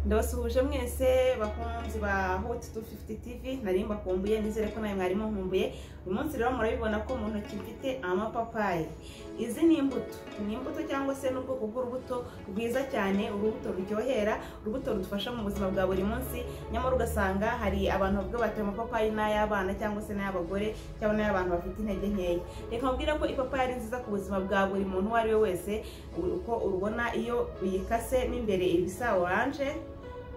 ndabasuhuje mwese bakunzi ba hot 250 tv nari mbakumbuye nizere ko nawe mwari muhumbuye uyu munsi rero murabibona ko mu ntoki mfite amapapayi izi ni imbuto ni imbuto cyangwa se n'ubwoko bw'urubuto rwiza cyane urubuto ruryohera urubuto rudufasha mu buzima bwa buri munsi nyamara ugasanga hari abantu bavuga bati amapapayi ni ay'abana cyangwa se n'ay'abagore cyangwa n'ay'abantu bafite intege nkeya reka mbwira ko ipapayi ari nziza ku buzima bwa buri muntu uwo ari we wese uko urubona iyo uyikase mo imbere iba isa oranje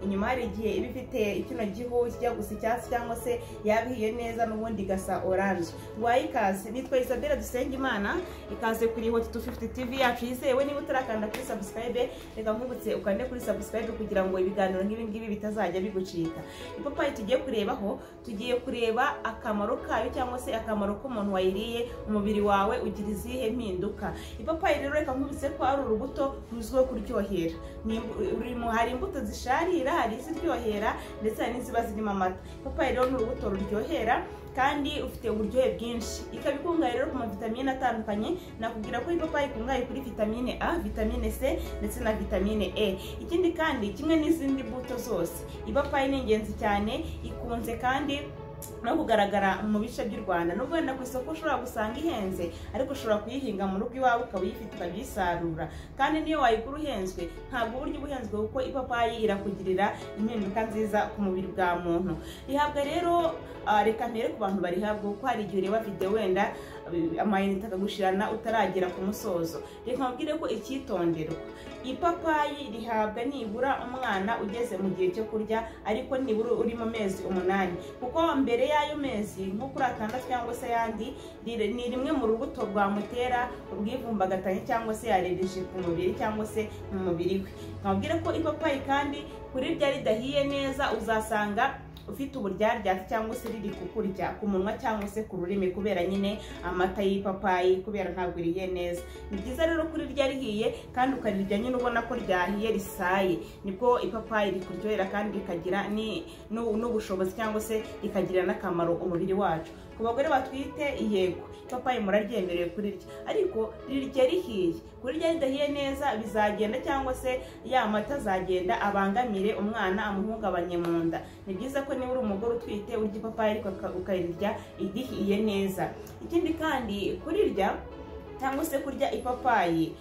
inyuma hari igihe iba ifite kino gihu kijya gusa icyatsi cyangwa se yabihiye neza n'ubundi igasa oranje rwaye ikaze nitwa isabelle dusengimana ikaze kuri hoti tu fifuti tivi yacu yizewe niba utarakanda kuri sabusikarayibe reka nkubutse ukande kuri sabusikarayibe kugira ngo ibiganiro nk'ibi ngibi bitazajya bigucika ipapayi tugiye kurebaho tugiye kureba akamaro kayo cyangwa se akamaro k'umuntu wayiriye umubiri wawe ugira izihe mpinduka ipapayi rero reka nkubutse ko ari urubuto ruzwiho kuryohera Ni- hari imbuto zisharira ziryohera hari iziryohera ndetse hari n'iziba zirimo amata ipapayi rero ni urubuto ruryohera kandi ufite uburyohe bwinshi ikaba ikungahaye rero ku mavitamine atandukanye nakubwira ko ipapayi ikungahaye kuri vitamine a vitamine c ndetse na vitamine e ikindi kandi kimwe n'izindi mbuto zose ipapayi ni ingenzi cyane ikunze kandi no kugaragara mu bice by'u rwanda nubwo wenda ku isoko ushobora gusanga ihenze ariko ushobora kuyihinga mu rugo iwawe ukaba uyifite ukayisarura kandi niyo wayigura uhenzwe ntabwo uburyo uba uhenzwe kuko ipapayi irakugirira impinduka nziza ku mubiri bwa muntu rihabwa rero ah, reka mpere ku bantu barihabwa kuko hari igihe ureba videwo wenda eh, amayinite akagushirana utaragera ku musozo reka nkubwire ko icyitonderwa ipapayi rihabwa nibura umwana ugeze mu gihe cyo kurya ariko nibura uri mu mezi umunani kuko mbere y'ayo mezi nko kuri atandatu cyangwa se ayandi rire- ni rimwe mu rubuto rwamutera ubwivumbagatanye cyangwa se yarereje ku mubiri cyangwa se mu mubiri we nkabwire ko ipapayi kandi kurirya ridahiye neza uzasanga ufite uburyaryate cyangwa se riri kukurya ku munwa cyangwa se ku rurimi kubera nyine amata y'ipapayi kubera ntabwo iriye neza ni byiza rero kurirya rihiye kandi ukarirya nyine ubona ko ryahiye risaye nibwo ipapayi rikuryohera kandi rikagira ni- n'u- n'ubushobozi cyangwa se rikagira n'akamaro umubiri wacu ku bagore batwite yego ipapayi muraryemerewe kurirya ariko rirya rihiye kurirya ridahiye neza bizagenda cyangwa se ya mata azagenda abangamire umwana amuhungabanye mu nda ni byiza ko niba uri umugore utwite urya ipapayi ariko uka- ukarirya irihiye neza ikindi kandi kurirya cyangwa se kurya ipapayi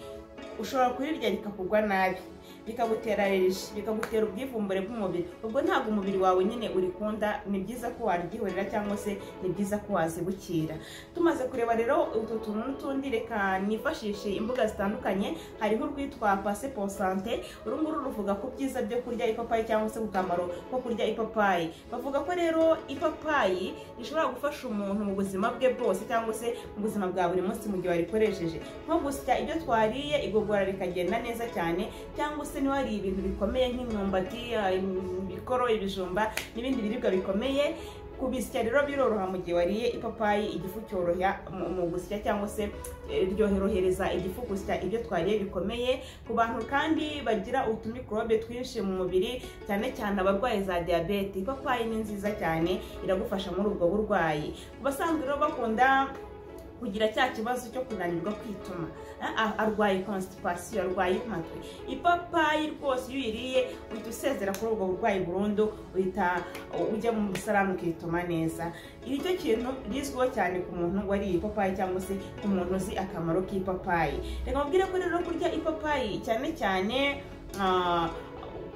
ushobora kurirya rikakugwa nabi bikagutera reji bikagutera ubwivumbure bw'umubiri ubwo ntabwo umubiri wawe nyine urikunda ni byiza ko waryihorera cyangwa se ni byiza ko wazibukira tumaze kureba rero utu tuntu n'utundi reka nifashishe imbuga zitandukanye hari nk'urwitwa pase posante uru nguru ruvuga ku byiza byo kurya ipapayi cyangwa se ku kamaro ko kurya ipapayi bavuga ko rero ipapayi rishobora gufasha umuntu mu buzima bwe bwose cyangwa se mu buzima bwa buri munsi mu gihe warikoresheje nko gusya ibyo twariye igogora rikagenda neza cyane cyangwa se niwariye ibintu bikomeye nk'imyumbati ah, ibikoro ibijumba n'ibindi biribwa bikomeye kubisya rero biroroha mu gihe wariye ipapayi igifu cyoroha mu- mu gusya cyangwa se eh, ryohereza igifu gusya ibyo twariye bikomeye ku bantu kandi bagira utumikorobe twinshi mu mubiri cyane cyane abarwayi za diyabete ipapayi ni nziza cyane iragufasha muri ubwo burwayi ku basanzwe rero bakunda kugira cya kibazo cyo kunanirwa kwituma Ah, ah, arwaye constipation arwaye impatwe ipapayi rwose iyo uyiriye uhita usezera kuri ubwo burwayi burundu uhita ujya mu musarani ukituma neza Iri cyo kintu rizwiho cyane ku muntu wariye ipapayi cyangwa se ku muntu uzi akamaro k'ipapayi reka mubwire ko rero kurya ipapayi cyane cyane ah,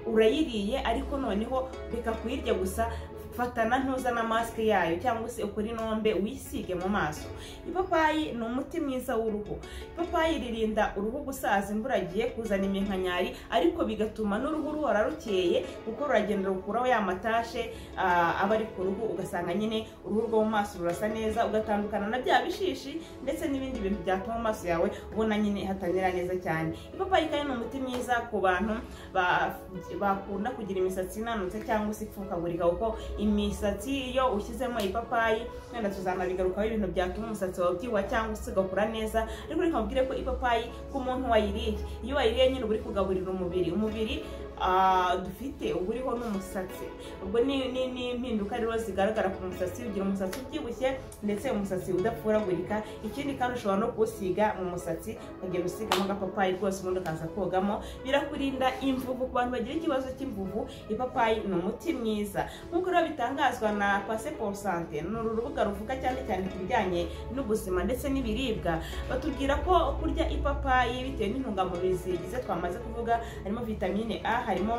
urayiriye ariko noneho reka kuyirya gusa fatana ntuza na masike yayo cyangwa se ukore inombe wisige mu maso ipapayi ni umuti mwiza w'uruhu ipapayi ririnda uruhu gusaza imburagiye kuzana iminkanyari ariko bigatuma n'uruhu ruhora rukeye kuko ruragenda rukuraho ya matashe ah, aba ari ku ruhu ugasanga nyine uruhu rwo mu maso rurasa neza ugatandukana na bya bishishi ndetse n'ibindi bintu byatuma mu maso yawe ubona nyine hatamera neza cyane ipapayi kandi ni umuti mwiza ku bantu ba- bakunda kugira imisatsi inanutse cyangwa se ipfukagurika kuko imisatsi iyo ushyizemo ipapayi wenda tuzanabigarukaho ibintu byatuma umusatsi wawe ubyibuha cyangwa se ugakura neza ariko reka nkubwire ko ipapayi ku muntu wayiriye iyo wayiriye nyine uba uri kugaburira umubiri umubiri ah, dufite uba uriho n'umusatsi ubwo ni ni- ni impinduka rero zigaragara ku musatsi ugira umusatsi ubyibushye ndetse umusatsi udafuragurika ikindi kandi ushobora no kuwusiga mu musatsi ukagenda usigamo agapapayi rwose ubundi ukaza kogamo birakurinda imvuvu ku bantu bagira ikibazo cy'imvuvu ipapayi ni umuti mwiza nk'uko rero bitangazwa na pase pour sante ni uru rubuga ruvuga cyane cyane ku bijyanye n'ubuzima ndetse n'ibiribwa batubwira ko kurya ipapayi bitewe n'intungamubiri zigize twamaze kuvuga harimo vitamine a harimo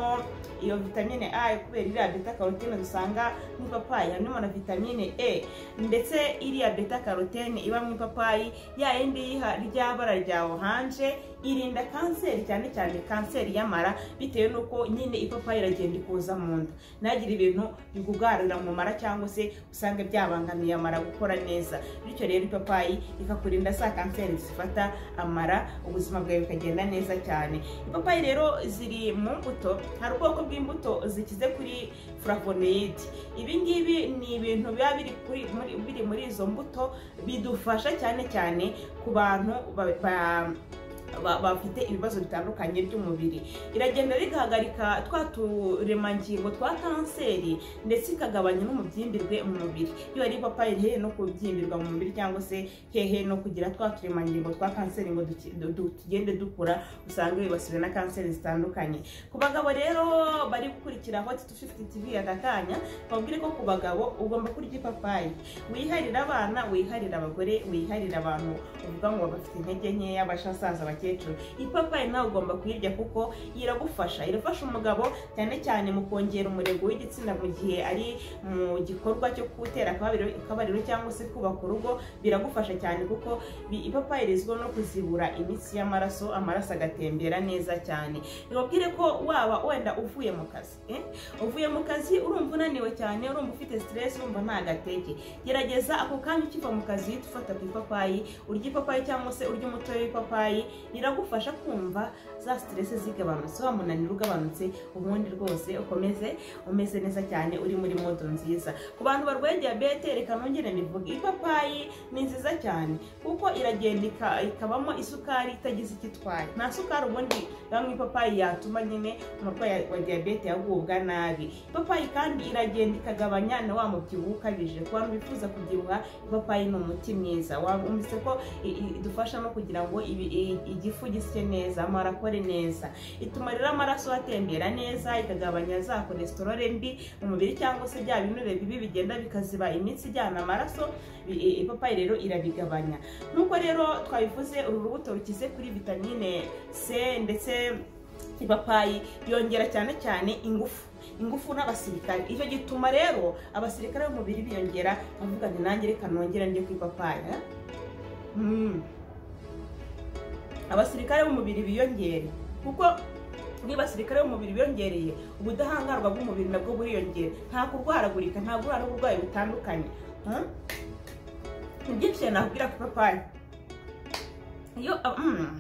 iyo vitamine a kubera iriya beta karotene dusanga mu ipapayi harimo na vitamine e ndetse iriya beta karotene iba mu ipapayi ya yindi yiha- ry'abara rya oranje irinda kanseri cyane cyane kanseri y'amara bitewe n'uko nyine ipapayi iragenda ikuza mu nda ntagire ibintu bigugarurira mu mara cyangwa se usange byabangamiye amara gukora neza bityo rero ipapayi ikakurinda za kanseri zifata amara ubuzima bwawe bukagenda neza cyane ipapayi rero ziri mu mbuto hari ubwoko bw'imbuto zikize kuri flavonoyide ibi ngibi ni ibintu biba biri kuri- muri- biri muri izo mbuto bidufasha cyane cyane ku bantu ba- ba- ba- bafite ibibazo bitandukanye by'umubiri iragenda rigahagarika twa turemangingo twa kanseri ndetse ikagabanya n'umubyimbirwe mu mubiri iyo ari ipapayi hehe no kubyimbirwa mu mubiri cyangwa se hehe no kugira twa turemangingo twa kanseri ngo duki- du- du- tugende dukura usanga bibasiwe na kanseri zitandukanye ku bagabo rero bari gukurikira hot 250 tv aka kanya babwire ko ku bagabo ugomba kurya ipapayi wiharira abana wiharira abagore wiharira abantu uvuga ngo bafite intege nkeya bashasaza abakecuru ipapayi nawe ugomba kuyirya kuko iragufasha irafasha umugabo cyane cyane mu kongera umurego w'igitsina mu gihe ari mu gikorwa cyo gutera akabariro akabariro cyangwa se kubaka urugo biragufasha cyane kuko bi- ipapayi rizwiho no kuzibura imitsi y'amaraso amaraso agatembera neza cyane nibabwire ko waba wenda uvuye mu kazi eh? uvuye mu kazi urumva unaniwe cyane urumva ufite stress urumva nta gatege gerageza ako kanya ukiva mu kazi uhita ufata ku ipapayi urya ipapayi cyangwa se urya umutobe w'ipapayi riragufasha kumva za stress zigabanutse wa munaniro ugabanutse ubundi rwose ukomeze umeze neza cyane uri muri modo nziza ku bantu barwaye diyabete reka nongere mbivuge ipapayi ni nziza cyane kuko iragenda ika- ikabamo isukari itagize icyo itwaye nta sukari ubundi iba mu ipapayi yatuma nyine umurwayi wa diyabete yagubwa nabi ipapayi kandi iragenda ikagabanya na wa mubyibuho ukabije ku bantu bifuza kubyibuha ipapayi ni umuti mwiza wumvise ko i- i- idufasha no kugira ngo ibi- i- igifu gisye neza amara akore neza ituma rero amaraso atembera neza ikagabanya za kolesterole mbi mu mubiri cyangwa se bya binure bibi bigenda bikaziba imitsi ijyana amaraso bi- i- ipapayi rero irabigabanya nk'uko rero twabivuze uru rubuto rukize kuri vitamine c ndetse ipapayi yongera cyane cyane ingufu ingufu n'abasirikare icyo gituma rero abasirikare b'umubiri biyongera bavuga ngo nanjye reka nongere ndye ku ipapayi eh? Mm. abasirikare b'umubiri biyongere kuko niba abasirikare b'umubiri biyongereye ubudahangarwa bw'umubiri nabwo buriyongera nta kurwaragurika nta guhura n'uburwayi butandukanye Hmm? ni byinshi cyane nakubwira ku ipapayi iyo ah, mm.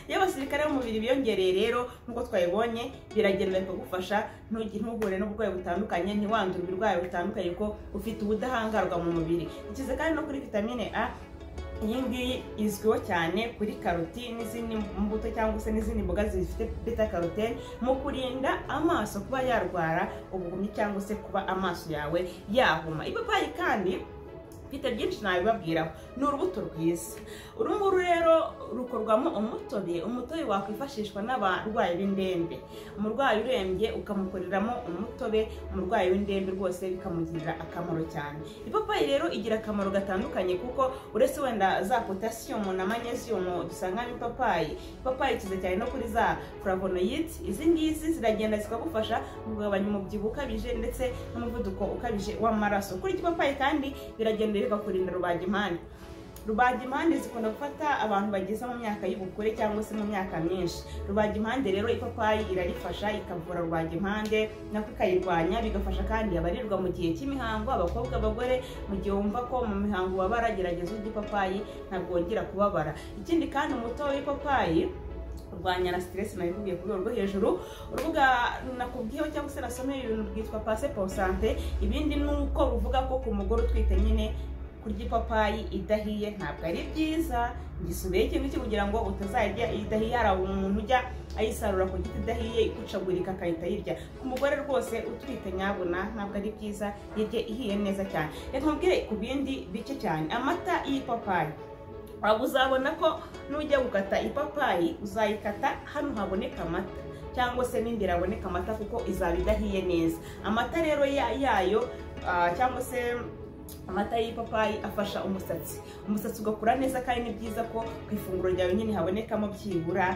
iyo abasirikare b'umubiri biyongereye rero nk'uko twabibonye biragenda bikagufasha ntugi- ntuhure n'uburwayi butandukanye ntiwandure uburwayi butandukanye ko ufite ubudahangarwa mu mubiri ikize kandi no kuri vitamine a iyi ngiyi izwiho cyane kuri karoti n'izindi mbuto cyangwa se n'izindi mboga zifite beta karotene mu kurinda amaso kuba yarwara ubuhumyi cyangwa se kuba amaso yawe yahuma ipapayi kandi mfite byinshi nabibabwiraho ni urubuto rwiza uru nguru rero rukorwamo umutobe umutobe wakwifashishwa n'abarwayi b'indembe umurwayi urembye ukamukoreramo umutobe umurwayi w'indembe rwose bikamugirira akamaro cyane ipapayi rero igira akamaro gatandukanye kuko uretse wenda za potasiyumu na manyeziyumu dusanga mu ipapayi ipapayi ikize cyane no kuri za flavonoyids izi ngizi ziragenda zikagufasha mu kugabanya umubyibuho ukabije ndetse n'umuvuduko ukabije w'amaraso kuri iki papayi kandi biragenda bikakurinda rubagimpande rubagimpande zikunda gufata abantu bageze mu myaka y'ubukure cyangwa se mu myaka myinshi rubagimpande rero ipapayi irarifasha ikavura rubagimpande nako ikayirwanya bigafasha kandi abarirwa mu gihe cy'imihango abakobwa abagore mu gihe wumva ko mu mihango ubabara gerageza urya ipapayi ntabwo wongera kubabara ikindi kandi umutobe w'ipapayi kurwanya na stress nabivugiye ku rwego rwo hejuru urubuga nakubwiyeho cyangwa se nasomeye ibintu rwitwa passe pour sante ibindi ni uko ruvuga ko ku mugore utwite nyine kurya ipapayi idahiye ntabwo ari byiza gisubiye ikintu iki kugira ngo utazarya idahiye hari umuntu ujya ayisarura ku giti idahiye ikucagurika akahita ayirya ku mugore rwose utwite nyabona ntabwo ari byiza yirye ihiye neza cyane reka nkubwire ku bindi bice cyane amata y'ipapayi waba uzabona ko nujya gukata ipapayi uzayikata hano haboneka amata cyangwa se n'imbere haboneka amata kuko izaba idahiye neza amata rero yayo cyangwa se amata y'ipapayi afasha umusatsi umusatsi ugakura neza kandi ni byiza ko ku ifunguro ryawe nyine habonekamo byibura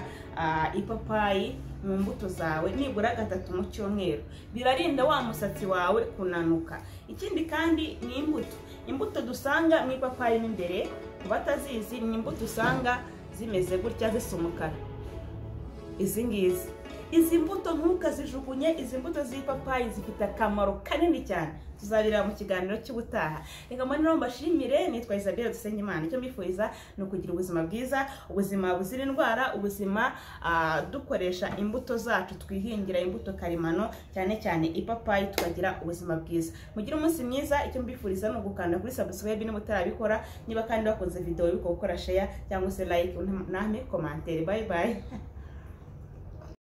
ipapayi mu mbuto zawe nibura gatatu mu cyumweru birarinda wa musatsi wawe kunanuka ikindi kandi ni imbuto imbuto dusanga mu ipapayi mo imbere ku batazizi ni imbuto usanga zimeze gutya zisa umukara izi ngizi izi mbuto ntukazijugunye izi mbuto z'ipapayi zifite akamaro kanini cyane tuzabireba mu kiganiro cy'ubutaha reka mbone rero mbashimire nitwa isabelle dusenyimana icyo mbifuriza ni ukugira ubuzima bwiza ubuzima buzira indwara ubuzima dukoresha imbuto zacu twihingira imbuto karemano cyane cyane ipapayi tukagira ubuzima bwiza mugire umunsi mwiza icyo mbifuriza ni ugukanda kuri subscribe niba utarabikora niba kandi wakoze videwo bibuka gukora sheya cyangwa se like uname komantere bayi bayi